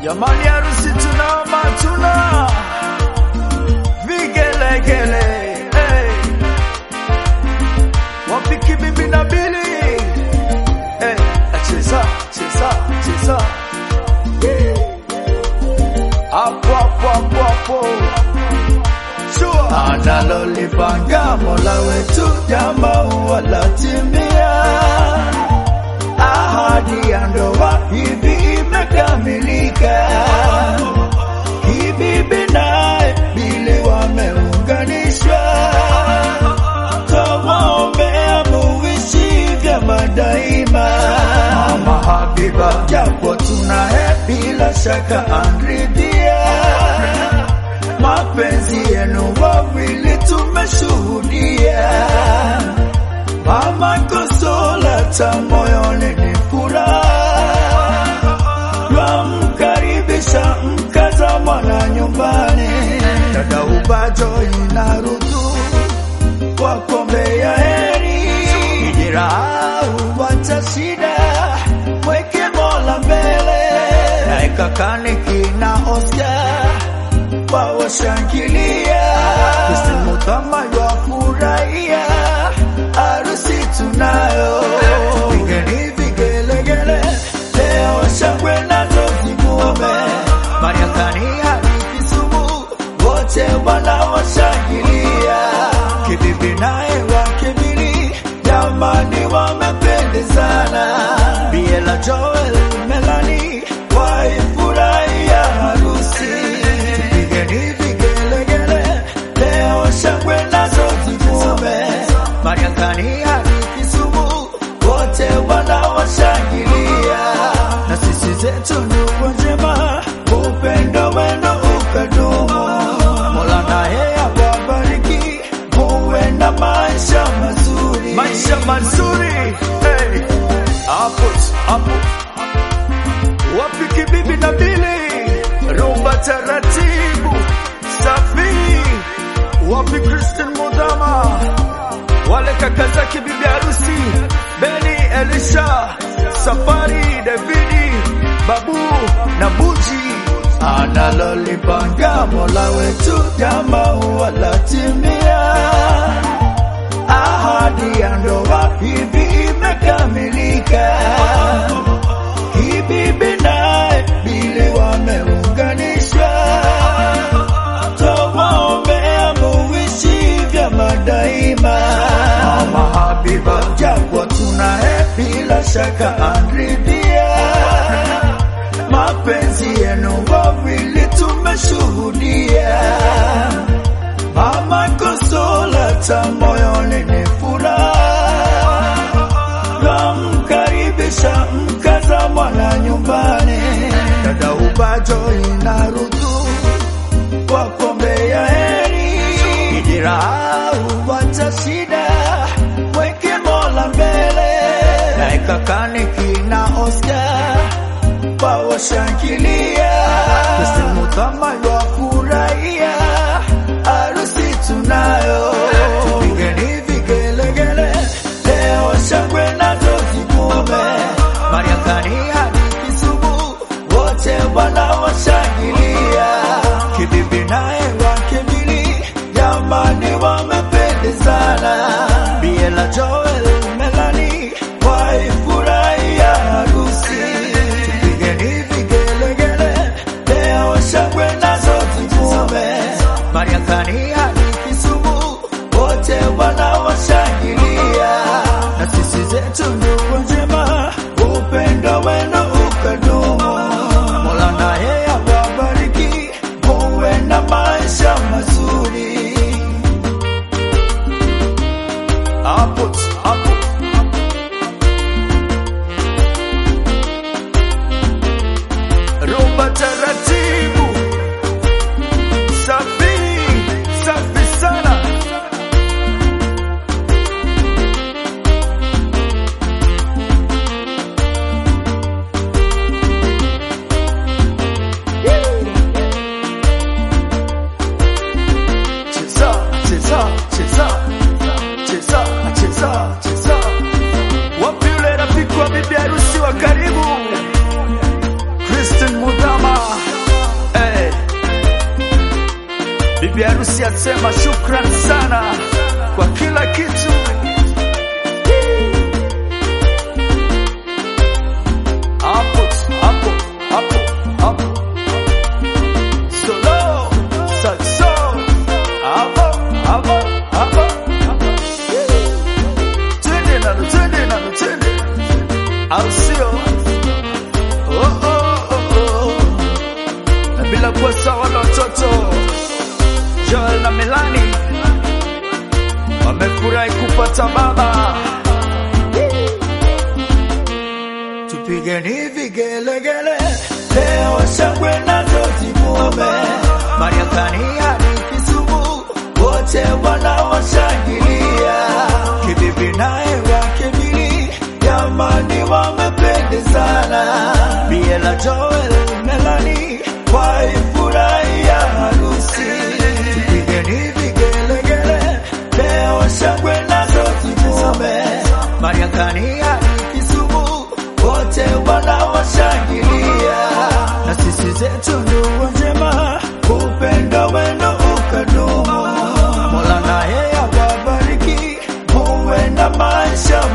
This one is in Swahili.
Jamani, harusi tunama tuna vigelegele hey. Wapiki bibi na bili hey. Cheza cheza cheza hapo hapo hapo hapo Sure. Analolipanga Mola wetu jambo walatimia, ahadi ya ndoa hivi imekamilika. Kibibi naye Bili wameunganishwa, tawaombea muishi vyema daima. Mama Habiba, japo tunaye bila shaka anridhia mapenzi yenu wawili tumeshuhudia. Mama Konsolata moyoni ni furaha, twamkaribisha mkaza mwana nyumbani. Dada Ubajo inarudu kwa kombe ya heri, kijirau wacha shida, mweke Mola mbele, naye kakani kina Oscar wawashangilia Kristimu kama wafurahia harusi tunayo, vigeni vigelegele, leo shangwe nazo zivume, Mariakani hadi Kisumu, wote wanawashangilia, Kibibi naye wakibili, jamani wamependezana, Biela Joel Melani waifurahia harusi Vigeni vigelegele, leo shangwe nazo zivume, Mariakani hadi Kisumu, wote wanawashangilia, na sisi zetu ndugu njema, upendo wenu ukadumu. Mola naye awabariki, muwe na maisha mazuri, maisha mazuri. Hey, hapo hapo wapiki bibi na bili rumba taratibu safi wapi Christian Mudama wale kaka zake bibi harusi Beni Elisha Safari Davidi Babu na Buji analolipanga Mola wetu jama walatimia ahadi ya ndoa hivi imekamilika Kibibi naye Bili wameunganishwa, tawaombea muishi vyema daima. Mama Habiba, japo tunaye bila shaka anridhia, mapenzi yenu wawili tumeshuhudia. Mama Konsolata moyoni ni furaha twamkaribisha mkaza mwana nyumbani. Dada Ubajo inarudu kwa kombe ya heri, kijirau wacha shida, mweke Mola mbele, naye kakani kina Oscar wawashangilia, Kristimu kama wafurahia harusi tunayo, vigeni vigelegele, leo shangwe nazo zivume, Mariakani hadi Kisumu, wote wanawashangilia, Kibibi naye wakibili, jamani wamependezana, Biela Joel Melani waifurahia harusi, vigeni vigelegele, leo shangwe nazo zivume Rais asema shukran sana kwa kila kitu. Hapo hapo hapo hapo solo saxo hapo hapo hapo twende nalo twende nalo twende au sio? Oh, oh, oh, oh. Na bila kuwa sawa na watoto Joel na Melani wamefurahi kupata baba. Tupigeni vigelegele leo, shangwe nazo zimuome. Mariakani hadi Kisumu wote wanaoshangilia, Kibibi naye wakibiri, jamani wamependezana. Biela Joel Melani waifurahia harusi. Tupigeni vigelegele leo, shangwe nazo zimuome. Mariakani hadi Kisumu wote wanawashangilia, na sisi zetu ndugu njema, upendo wenu ukadumu. Mola naye awabariki, muwe na maisha